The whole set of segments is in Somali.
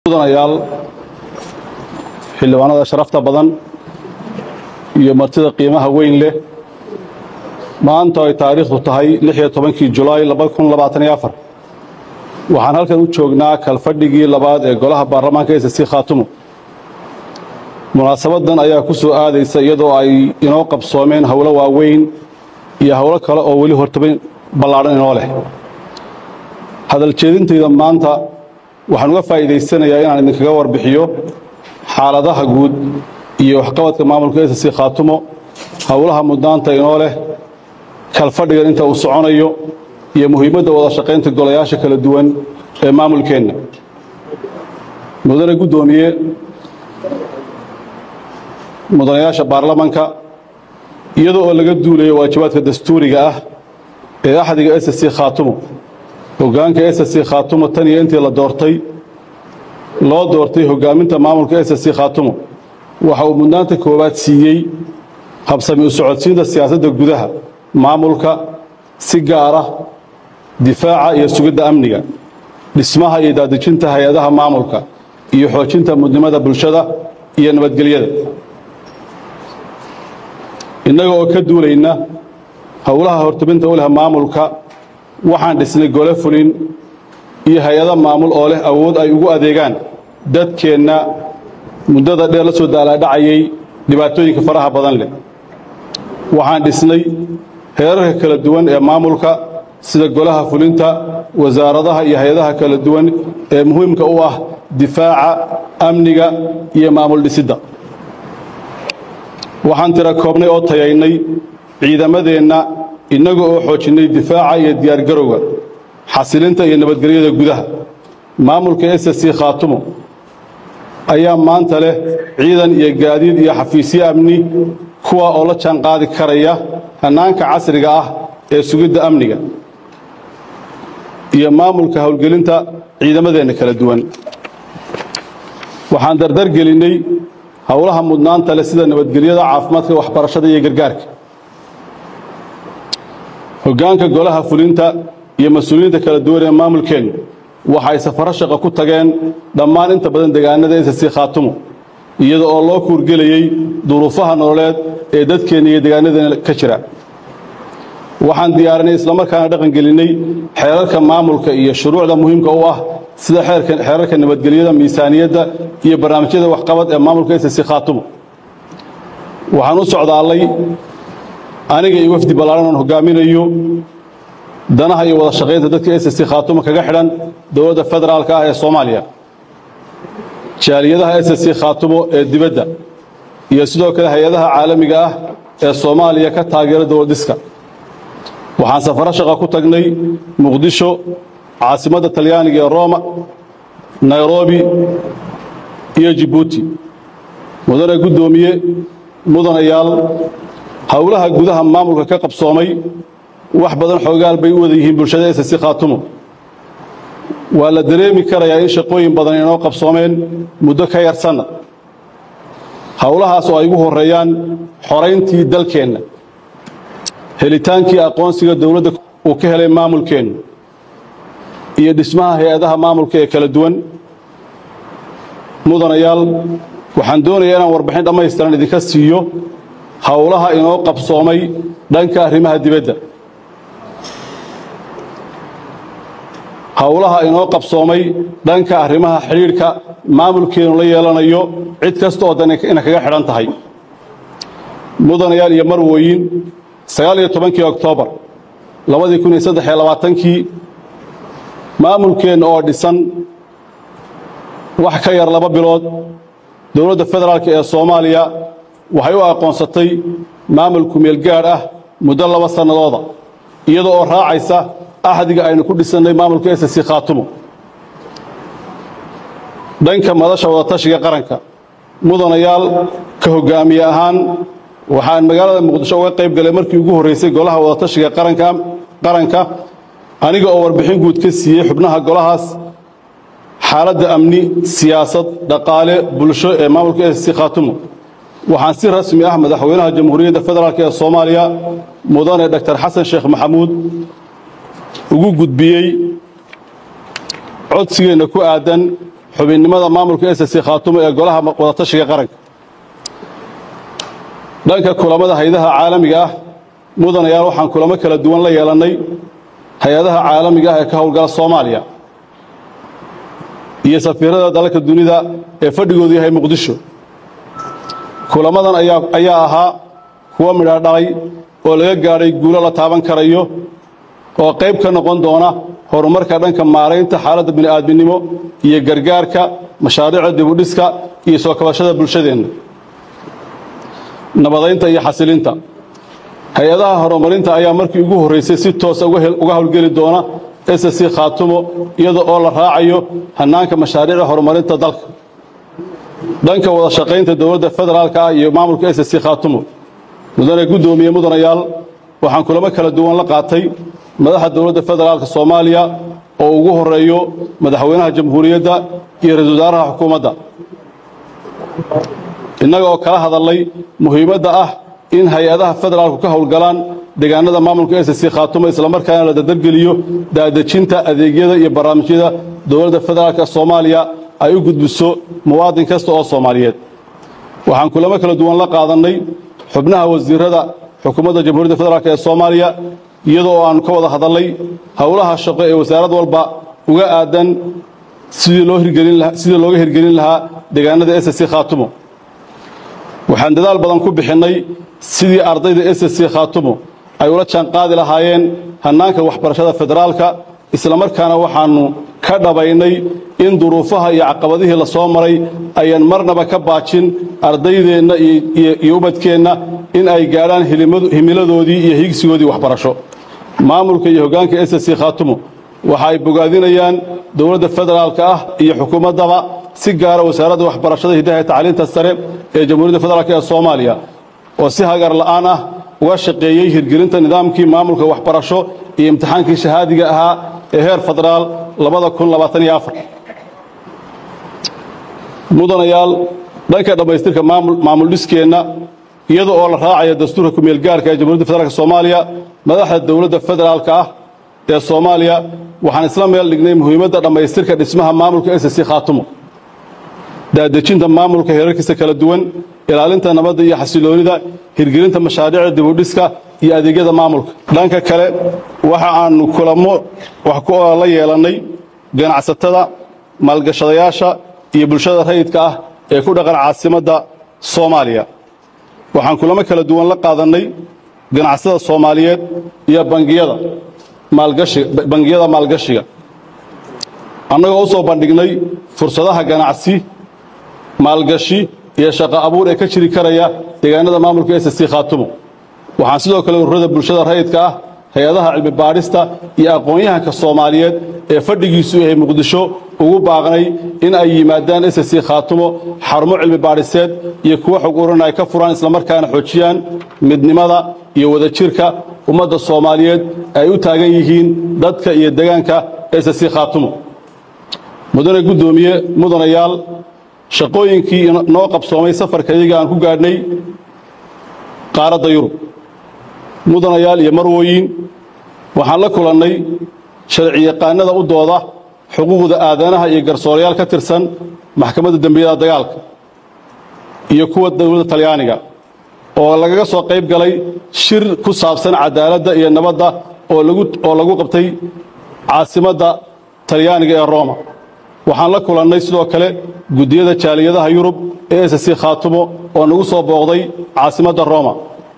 mudanayaal xildhibaanada sharafta badan iyo martida qiimaha weyn leh maanta ay taariikhdu tahay kii julaay waxaan halkan u joognaa kalfadhigii labaad ee golaha baarlamaanka ssc khaatumo munaasabadan ayaa ku soo aadaysa iyadoo ay inoo qabsoomeen howlo waaweyn iyo howlo kale oo weli hortabay ballaadhan inoo leh hadal jeedintayda maanta waxaan uga faa'iidaysanayaa inaan idinkaga warbixiyo xaaladaha guud iyo waxqabadka maamulka ssc khaatumo howlaha mudnaanta inoo leh kalfadhigan inta uu soconayo iyo muhiimadda wada shaqaynta golayaasha kala duwan ee maamulkeenna mudane guddoomiye mudanayaasha baarlamanka iyadoo oo laga duulayo waajibaadka dastuuriga ah ee axdiga ssc khaatumo hoggaanka ssc khaatumo tan iyo intii la doortay loo doortay hoggaaminta maamulka ssc khaatumo waxa uu mudnaanta koowaad siiyey habsami u socodsiinta siyaasadda gudaha maamulka si gaara difaaca iyo sugidda amniga dhismaha iyo daadejinta hay-adaha maamulka iyo xoojinta mudnimada bulshada iyo nabadgelyada innaga oo ka duulayna howlaha hortabinta u leh maamulka waxaan dhisnay gole fulin iyo hay-ado maamul oo leh awood ay ugu adeegaan dadkeenna muddada dheer la soo daalaadhacayay dhibaatooyinka faraha badan leh waxaan dhisnay heerarka kala duwan ee maamulka sida golaha fulinta wasaaradaha iyo hay-adaha kala duwan ee muhiimka u ah difaaca amniga iyo maamul dhisidda waxaan tira koobnay oo tayaynay ciidamadeenna innaga oo xoojinnay difaaca iyo diyaargarowga xasilinta iyo nabadgelyada gudaha maamulka ssc khaatumo ayaa maanta leh ciidan iyo gaadiid iyo xafiisyo amni kuwa oo la jaan qaadi karaya hannaanka casriga ah ee sugidda amniga iyo maamulka howlgelinta ciidamadeenna kala duwan waxaan dardargelinnay howlaha mudnaanta leh sida nabadgelyada caafimaadka waxbarashada iyo gargaarka hoggaanka golaha fulinta iyo mas-uuliyiinta kala duwan ee maamulkeennu waxay safaro shaqo ku tageen dhammaan inta badan deegaanada ssc khaatumo iyada oo loo kuurgelayey duruufaha nololeed ee dadkeenna iyo deegaanadeena ka jira waxaan diyaarinay islamarkaana dhaqangelinnay xeerarka maamulka iyo shuruucda muhiimka u ah sida xeerarka nabadgelyada miisaaniyadda iyo barnaamijyada waxqabad ee maamulka ssc khaatumo waxaan u socdaallay aniga iyo wafdi ballaaran oon hoggaaminayo danaha iyo wada shaqaynta dadka ssc khaatumo kaga xidhan dowladda federaalka ah ee soomaaliya jaaliyadaha ssc khaatumo ee dibadda iyo sidoo kale hay-adaha caalamiga ah ee soomaaliya ka taageera dowladdiska waxaan safaro shaqa ku tagnay muqdisho caasimadda talyaaniga ee roma nairobi iyo jibuuti mudane guddoomiye mudanayaal howlaha gudaha maamulka ka qabsoomay wax badan xoogaal bay u wada yihiin bulshada ssc khaatumo waa la dareemi karayaa in shaqooyin badan inoo qabsoomeen muddo ka yar sannad howlahaas oo ay ugu horreeyaan xorayntii dalkeenna helitaankii aqoonsiga dowladda uu ka helay maamulkeennu iyo dhismaha hay-adaha maamulka ee kala duwan mudanayaal waxaan doonayaa inaan warbixin dhammaystiran idinka siiyo howlaha inoo qabsoomay dhanka arrimaha dibadda howlaha inoo qabsoomay dhanka arrimaha xidhiidhka maamulkeennu la yeelanayo cid kasta oo dan ina kaga xidhan tahay mudanayaal iyo marwooyin sagaal iyo tobankii oktoobar labadii kun iyo saddex iyo labaatankii maamulkeenna oo dhisan wax ka yar laba bilood dowladda federaalk ee soomaaliya waxay u aqoonsatay maamul kumeel gaadh ah muddo laba sannadooda iyada oo raacaysa axdiga aynu ku dhisannay maamulka ssc khaatumo dhanka madasha wadatashiga qaranka mudanayaal ka hoggaamiye ahaan waxaan magaalada muqdisho uga qayb galay markii ugu horraysay golaha wadatashiga qaranka aniga oo warbixin guud ka siiyey xubnaha golahaas xaaladda amni siyaasad dhaqaale bulsho ee maamulka ssc khaatumo waxaan si rasmi ah madaxweynaha jamhuuriyadda federaalk ee soomaaliya mudane dr xasan sheekh maxamuud ugu gudbiyey codsigeenna ku aadan xubinnimada maamulka ssc khaatumo ee golaha wadatashiga qaranka dhanka kulamada hay-adaha caalamiga ah mudanayaal waxaan kulamo kala duwan la yeelannay hay-adaha caalamiga ah ee ka howlgala soomaaliya iyo safiirada dalalka dunida ee fadhigoodu yahay muqdisho kulamadan ayaa ahaa kuwo midha dhalay oo laga gaadhay guulo la taaban karayo oo qayb ka noqon doona horumarka dhanka maaraynta xaaladda bini'aadminimo iyo gargaarka mashaariicda dibudhiska iyo soo kabashada bulshadeenna nabadaynta iyo xasilinta hay-adaha horumarinta ayaa markii ugu horraysay si toosa uga howlgeli doona ssc khaatumo iyada oo la raacayo hannaanka mashaariicda horumarinta dalka dhanka wada shaqaynta dowladda federaalka ah iyo maamulka ssc khaatumo mudane guddoomiye mudanayaal waxaan kulamo kala duwan la qaatay madaxa dowladda federaalka soomaaliya oo ugu horeeyo madaxweynaha jamhuuriyadda iyo ra-isul wasaaraha xukuumadda innaga oo kala hadalnay muhiimadda ah in hay-adaha federaalku ka howlgalaan deegaanada maamulka ssc khaatumo islamarkaana la dardargeliyo daadejinta adeegyada iyo barnaamijyada dowladda federaalka soomaaliya ay u gudbiso muwaadin kasta oo soomaaliyeed waxaan kulamo kala duwan la qaadannay xubnaha wasiirada xukuumadda jamhuuriyadda federaalk ee soomaaliya iyadoo oo aanu ka wada hadalnay howlaha shaqo ee wasaarad walba uga aadan sidii looga hirgelin lahaa deegaanada ssc khaatumo waxaan dadaal badan ku bixinnay sidii ardayda ssc khaatumo ay ula jaanqaadi lahaayeen hannaanka waxbarashada federaalka islamarkaana waxaannu ka dhabaynay in duruufaha iyo caqabadihii la soo maray ayaan marnaba ka baajin ardaydeenna iyo ubadkeenna in ay gaadhaan himiladoodii iyo higsigoodii waxbarasho maamulka iyo hoggaanka ssc khaatumo waxa ay bogaadinayaan dowladda federaalka ah iyo xukuumaddaba si gaara wasaaradda waxbarashada hiddaha ee tacliinta sare ee jamhuuriyadda federaalk ee soomaaliya oo si hagar la'aan ah uga shaqeeyey hirgelinta nidaamkii maamulka waxbarasho iyo imtixaankii shahaadiga ahaa ee heer federaal mudanayaal dhanka dhammaystirka maamul dhiskeenna iyada oo la raacayo dastuurka kumeelgaarka ee jamhuryadda federaalk soomaaliya madaxda dowladda federaalka ah ee soomaaliya waxaan isla meel dhignay muhiimadda dhammaystirka dhismaha maamulka ssc khaatumo daadejinta maamulka heerarkiisa kala duwan ilaalinta nabadda iyo xasiloonida hirgelinta mashaariicda dibudhiska iyo adeegyada maamulka dhanka kale waxa aanu kulamo wax ku oola la yeelannay ganacsatada maalgashadayaasha iyo bulshada rayidka ah ee ku dhaqan caasimadda soomaaliya waxaan kulamo kala duwan la qaadannay ganacsatada soomaaliyeed iyo bangiyada bangiyada maalgashiga annagoo u soo bandhignay fursadaha ganacsi maalgashi iyo shaqo abuur ee ka jiri karaya deegaanada maamulka ssc khaatumo waxaan sidoo kale ururada bulshada rayidka ah hay-adaha cilmi baadhista iyo aqoon-yahanka soomaaliyeed ee fadhigiisu yahay muqdisho ugu baaqnay in ay yimaadaan ssc khaatumo xarumo cilmi baadhiseed iyo kuwo xog uran ay ka furaan islamarkaana xoojiyaan midnimada iyo wadajirka ummadda soomaaliyeed ay u taagan yihiin dadka iyo deegaanka ssc khaatumo mudane guddoomiye mudanayaal shaqooyinkii noo qabsoomay safarka iyaga aan ku gaadhnay qaaradda yurub mudanayaal iyo marwooyin waxaan la kulannay sharciyaqaanada u dooda xuquuqda aadanaha iyo garsoorayaal ka tirsan maxkamadda dembiyada dagaalka iyo kuwa dowladda talyaaniga oo lagaga soo qayb galay shir ku saabsan cadaaladda iyo nabadda oo lagu qabtay caasimadda talyaaniga ee roma waxaan la kulannay sidoo kale guddiyada jaaliyadaha yurub ee ssc khaatumo oo nagu soo booqday caasimadda roma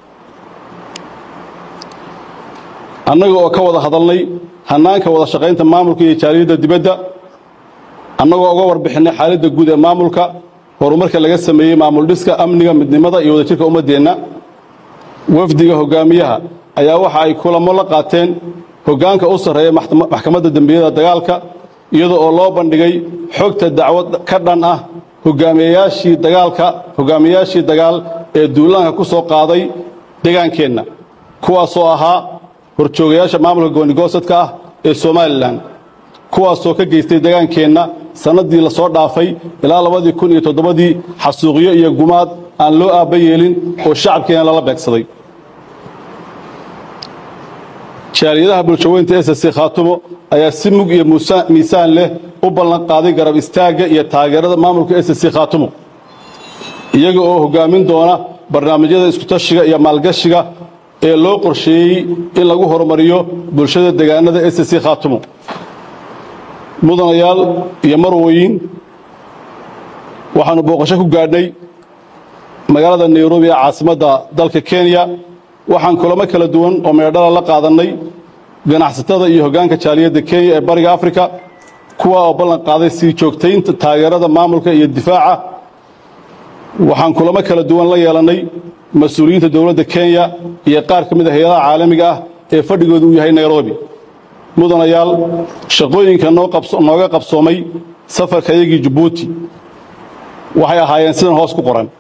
annaga oo ka wada hadalnay hannaanka wada shaqaynta maamulka iyo jaaliyadda dibadda annagoo uga warbixinnay xaaladda guud ee maamulka horumarka laga sameeyey maamul dhiska amniga midnimada iyo wadajirka ummaddeenna wafdiga hoggaamiyaha ayaa waxa ay kulamo la qaateen hoggaanka u sarreeya maxkamadda dembiyada dagaalka iyada oo loo bandhigay xogta dacwad ka dhan ah hogaamiyayaashii dagaalka hogaamiyayaashii dagaal ee duulaanka ku soo qaaday degaankeenna kuwaasoo ahaa horjoogayaasha maamulka goonigosadka ah ee somalilan kuwaasoo ka geystay degaankeenna sannaddii la soo dhaafay ilaa labadii kun iyo toddobadii xasuuqyo iyo gumaad aan loo aabba yeelin oo shacabkeenna lala beegsaday jaaliyadaha bulshaweynta ss khaatumo ayaa si mug iyo miisaan leh u ballan qaaday garab istaagga iyo taageerada maamulka ss khaatumo iyaga oo hoggaamin doona barnaamijyada iskutashiga iyo maalgashiga ee loo qorsheeyey in lagu horumariyo bulshada deegaanada ss khaatumo mudanayaal iyo marwooyin waxaannu booqasho ku gaadhnay magaalada nairobi ee caasimadda dalka kenya waxaan kulamo kala duwan oo meedhala la qaadannay ganacsatada iyo hoggaanka jaaliyadda kenya ee bariga afrika kuwa oo ballan qaaday sii joogtaynta taageerada maamulka iyo difaaca waxaan kulamo kala duwan la yeelannay mas-uuliyiinta dowladda kenya iyo qaar ka mid a hay-adaha caalamiga ah ee fadhigoodu uu yahay nairobi mudanayaal shaqooyinka nooga qabsoomay safarkayagii jabuuti waxay ahaayeen sidan hoos ku qoran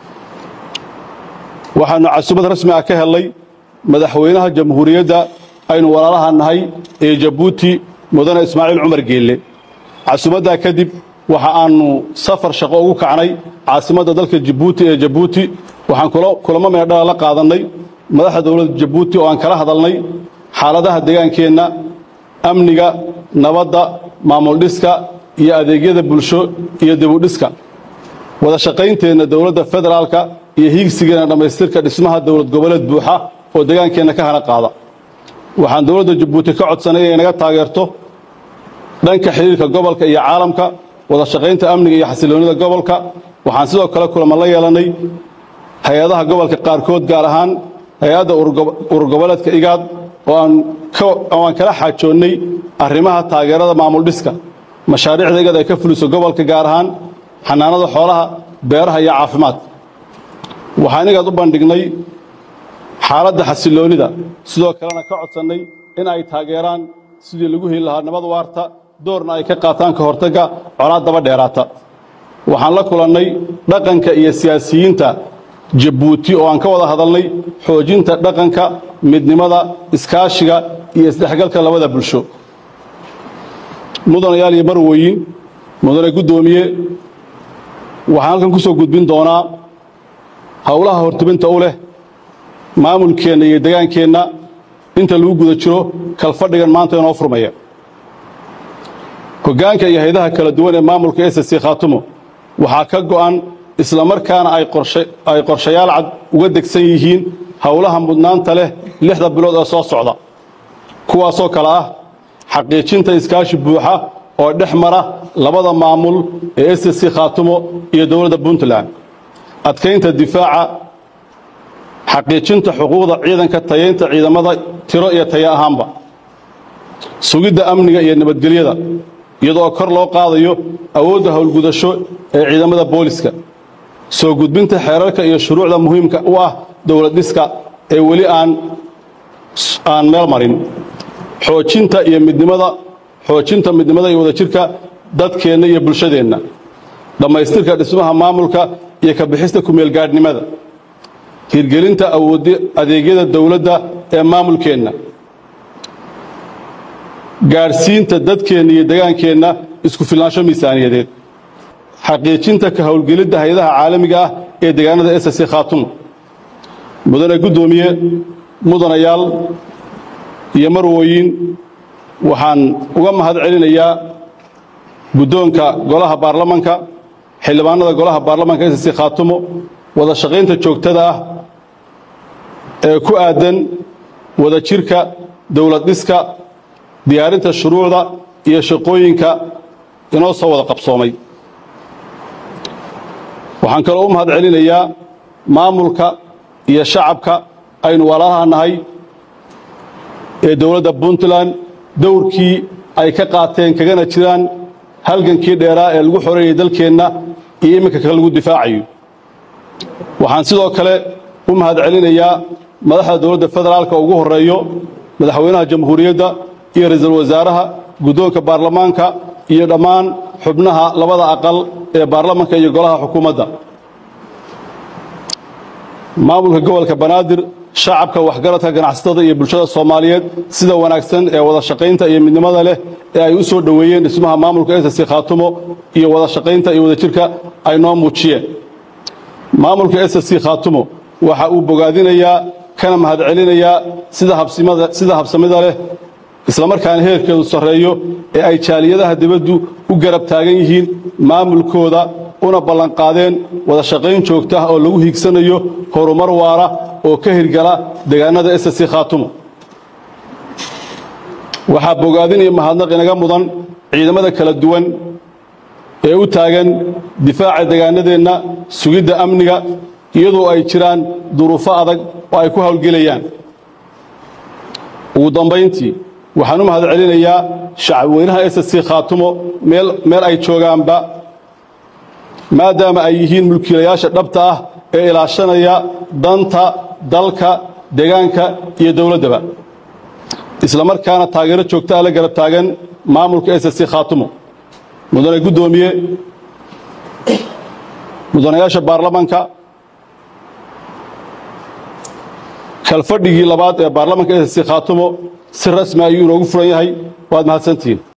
waxaannu casumad rasmi ah ka hellay madaxweynaha jamhuuriyadda aynu walaalaha nahay ee jabuuti mudane ismaaciil cumar geelle casumaddaa kadib waxa aannu safar shaqo ugu kacnay caasimadda dalka jabuuti ee jabuuti waxaan kulamo meedhala la qaadannay madaxda dowladda jabuuti oo aan kala hadalnay xaaladaha deegaankeenna amniga nabadda maamul dhiska iyo adeegyada bulsho iyo dibudhiska wada shaqaynteenna dowladda federaalka iyo hiigsigeena dhammaystirka dhismaha dowlad goboleed buuxa oo degaankeenna ka hana qaada waxaan dowladda jabuuti ka codsanay inay naga taageerto dhanka xidhiirka gobolka iyo caalamka wada shaqaynta amniga iyo xasiloonnida gobolka waxaan sidoo kale kulama la yeelannay hay-adaha gobolka qaarkood gaar ahaan hay-adda ururgoboleedka igaad oo aan kala xaajoonnay arrimaha taageerada maamul dhiska mashaariicda igad ay ka fuliso gobolka gaar ahaan xanaanada xoolaha beeraha iyo caafimaad waxaan igaad u bandhignay xaaladda xasiloonnida sidoo kalena ka codsannay in ay taageeraan sidii lagu heli lahaa nabad waarta doorna ay ka qaataan ka hortagga colaad daba dheeraata waxaan la kulannay dhaqanka iyo siyaasiyiinta jabuuti oo aan ka wada hadalnay xoojinta dhaqanka midnimada iskaashiga iyo isdhexgalka labada bulsho mudanayaal iyo marwooyin mudane guddoomiye waxaan halkan ku soo gudbin doonaa howlaha hortubinta u leh maamulkeenna iyo degaankeenna inta lagu guda jiro kalfadhigan maanta inoo furmaya hoggaanka iyo haydaha kala duwan ee maamulka ss khaatumo waxaa ka go'an islamarkaana ay qorshayaal cad uga degsan yihiin howlaha mudnaanta leh lixda bilood ee soo socda kuwaasoo kale ah xaqiijinta iskaashi buuxa oo dhex mara labada maamul ee ss khaatumo iyo dowladda puntland adkaynta difaaca xaqiijinta xuquuqda ciidanka tayaynta ciidamada tiro iyo tayo ahaanba sugidda amniga iyo nabadgelyada iyadoo kor loo qaadayo awoodda howlgudasho ee ciidamada booliska soo gudbinta xeerarka iyo shuruucda muhiimka u ah dowlad dhiska ee weli aan aan meel marin xoojinta iyo midnimada xoojinta midnimada iyo wadajirka dadkeenna iyo bulshadeenna dhammaystirka dhismaha maamulka iyo ka bixista kumeelgaadhnimada hirgelinta awood adeegyada dowladda ee maamulkeenna gaadhsiinta dadkeenna iyo degaankeenna isku filnaansho miisaaniyadeed xaqiijinta ka howlgelidda hay-adaha caalamiga ah ee deegaanada ss khaatumo mudane guddoomiye mudanayaal iyo marwooyin waxaan uga mahad celinayaa guddoonka golaha baarlamanka xildhibaanada golaha baarlamanka ss khaatumo wada shaqaynta joogtada ah ee ku aaddan wada jirka dowlad dhiska diyaarinta shuruucda iyo shaqooyinka inoo soo wada qabsoomay waxaan kaloo u mahad celinayaa maamulka iyo shacabka aynu walaalaha nahay ee dowladda puntland dowrkii ay ka qaateen kagana jiraan halgankii dheeraa ee lagu xoreeyey dalkeenna iyo iminka ka lagu difaacayo waxaan sidoo kale u mahad celinayaa madaxda dowladda federaalka ugu horreeyo madaxweynaha jamhuuriyadda iyo ra-iisul wasaaraha guddoonka baarlamaanka iyo dhammaan xubnaha labada aqal ee baarlamanka iyo golaha xukuumadda maamulka gobolka banaadir shacabka waxgaradka ganacsatada iyo bulshada soomaaliyeed sida wanaagsan ee wada shaqaynta iyo midnimada leh ee ay u soo dhoweeyeen dhismaha maamulka ss khaatumo iyo wada shaqaynta iyo wadajirka ay noo muujiyeen maamulka ss khaatumo waxa uu bogaadinayaa kana mahadcelinayaa sida habsamida leh islamarkaana heerkeedu sarreeyo ee ay jaaliyadaha dibaddu u garab taagan yihiin maamulkooda una ballanqaadeen wada shaqayn joogta ah oo lagu hiigsanayo horumar waara oo ka hirgala deegaanada ssc khaatumo waxaa bogaadin iyo mahadnaq inaga mudan ciidamada kala duwan ee u taagan difaaca deegaanadeenna sugidda amniga iyadoo ay jiraan duruufo adag oo ay ku howlgelayaan ugu dambayntii waxaan u mahad celinayaa shacabweynaha ssc khaatumo meel ay joogaanba maadaama ay yihiin mulkiilayaasha dhabta ah ee ilaashanaya danta dalka deegaanka iyo dowladdaba isla markaana taageero joogta ah la garab taagan maamulka ssc khaatumo mudane guddoomiye mudanayaasha baarlamanka kalfadhigii labaad ee baarlamanka ssc khaatumo si rasmi ayuu inoogu furan yahay waad mahadsantihiin